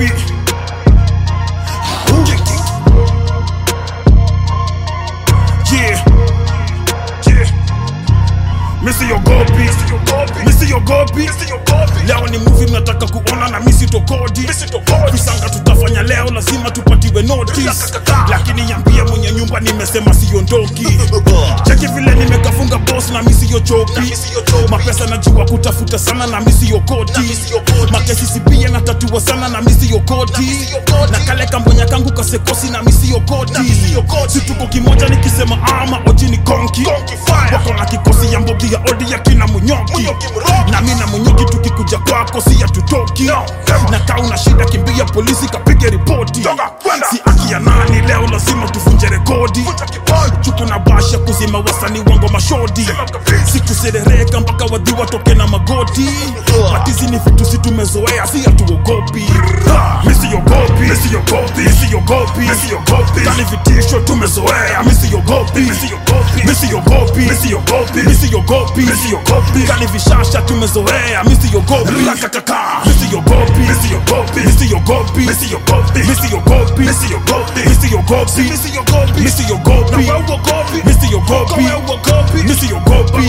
siogopi yeah yeah misiogopi misiogopi leo ni muvi mnataka kuona na misitokodi visanga tutafanya leo lazima tupatiwe notice lakini yambia mwenye nyumba nimesema siondoki cheki vile nimekafunga bos na misiyochoki mapesa najua kutafuta sana na misiyokoti makesi sipia na tatua sana na misiyokoti na kale kambonya kangu kasekosi na misiyokoti situko kimoja nikisema ama oji ni konki wako na kikosi ya mbogi ya odi ya kina munyoki na mi na munyoki tukikuja kwako si hatutoki na kaa una shida kimbia polisi kapige ripoti si aki ya nani leo lazima tuvunje rekodi chuku na basha kuzima wasani wango mashodi sikuserereka mpaka wadhi watoke na magoti matizi ni vitu si tumezoea si hatuogopi misiogopi misiogopi misiogopi misiogopi kani vitisho tumezoea misiogopi misiogopi misiogopi misiogopi misiogopi misiogopi kani vishasha tumezoea misiogopi rakakaka misiogopi misiogopi misiogopi misiogopi misiogopi misiogopi misiogopi misiogopi misiogopi misiogopi misiogopi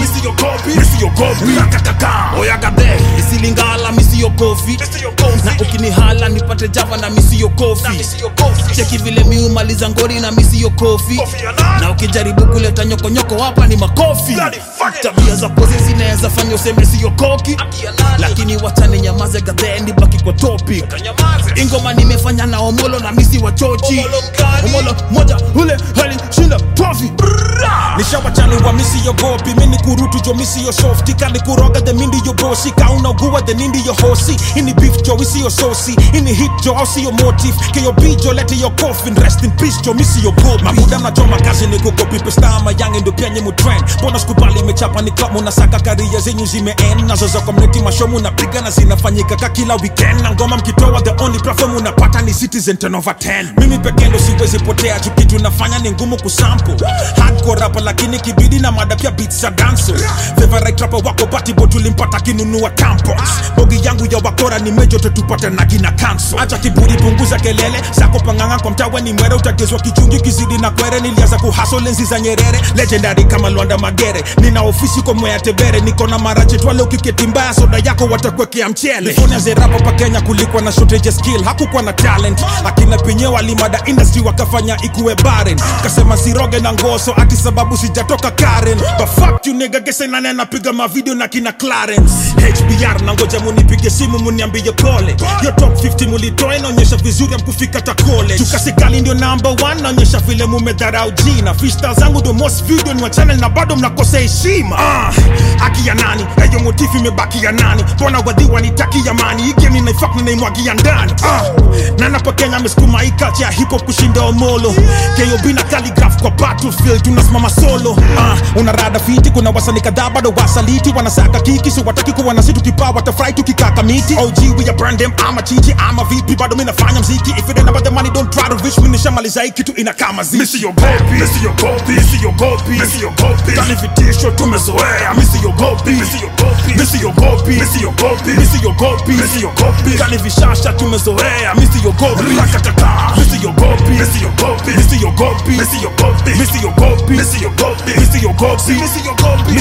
misiogopi rakakaka oyagade isilingala misiogopi na ukinihala nipate java na misiogopi cheki vile miumaliza ngori na misiogopi na ukijaribu kuleta nyokonyoko hapa ni makofi tabia za pozi zinaweza fanya useme siokoki lakini wachane nyamaze gadheni baki kwa topic ingoma nimefanya na omolo na misi wa chochi omolo moja ule alishinda tofi nishawachani wa misiyogopi mini kurutu jo misiyo softi kani kuroga the mindi yo bosi kaunaugua the nindi yo hosi ini beef jo isiyo sosi ini hit jo au siyo motif keyo bijo lete yo coffin rest in peace jo misiyogopi mabuda mnachoma kazi ni kukopi pestama yange ndo penye mutrend mbona sikubali imechapa ni klabu nasaka karia zenyu zimeen nazo za community mashomu napiga na zinafanyika ka kila weekend na ngoma mkitoa the only platform unapata ni citizen 10 over 10 mimi pekee ndo siwezi potea juu kitu nafanya ni ngumu kusample hardcore rapper lakini kibidi na mada pia beats za danso favorite rapper wako batibo tulimpata kinunua tampons bogi yangu ya wakora ni mejo tetupate na kina kanso acha kiburi punguza kelele zako panganga kwa mtawe ni mwere utagezwa kichungi kizidi na kwere nilianza kuhaso lenzi za nyerere legendary kama lwanda magere nina ofisi kwa mwea tebere niko na marache twale ukiketi mbaya soda yako watakwekea mchele Fone ze rapa pa kenya kulikuwa na shortage ya skill hakukuwa na talent akina penye walimada industry wakafanya ikuwe barren kasema siroge na ngoso ati sababu sijatoka karen but fuck you nigga gese nane anapiga mavideo na kina clarence hbr na ngoja munipige simu muniambie pole yo top 50 mulitoa inaonyesha vizuri amkufika ta college tukasikali ndio number 1 naonyesha vile mumedharau jina freestyle zangu ndo most video ni wa channel na bado mnakosa heshima ah, haki ya nani eyo motifu imebaki ya nani mbona wadhiwa nitaki amani hii game ninaifak ninaimwagia ndani ah, na napo kenya amesukuma hii culture ya hip hop kushinda omolo kob na calligraph kwa battlefield tunasimama solo ah, una rada fiti kuna wasani kadhaa bado wasaliti wanasaka kiki si wataki kuwa na situ kipaa watafurahi tukikaka miti og we are brand them ama chichi ama vipi bado mi nafanya mziki if it ain't about the money don't try to reach me nishamaliza hii kitu ina kama ziki misiogopi misiogopi misiogopi misiogopi kani vitisho tumezoea misiogopi misiogopi misiogopi misiogopi misiogopi misiogopi kani vishasha tumezoea misiogopi rakatata misiogopi misiogopi misiogopi misiogopi misiogopi misiogopi misiogopi misiogopi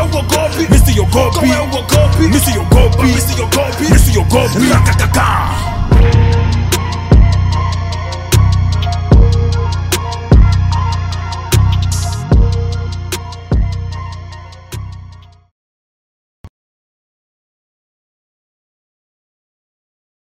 misiogopi misiogopi misiogopi misiogopi misiogopi rakatata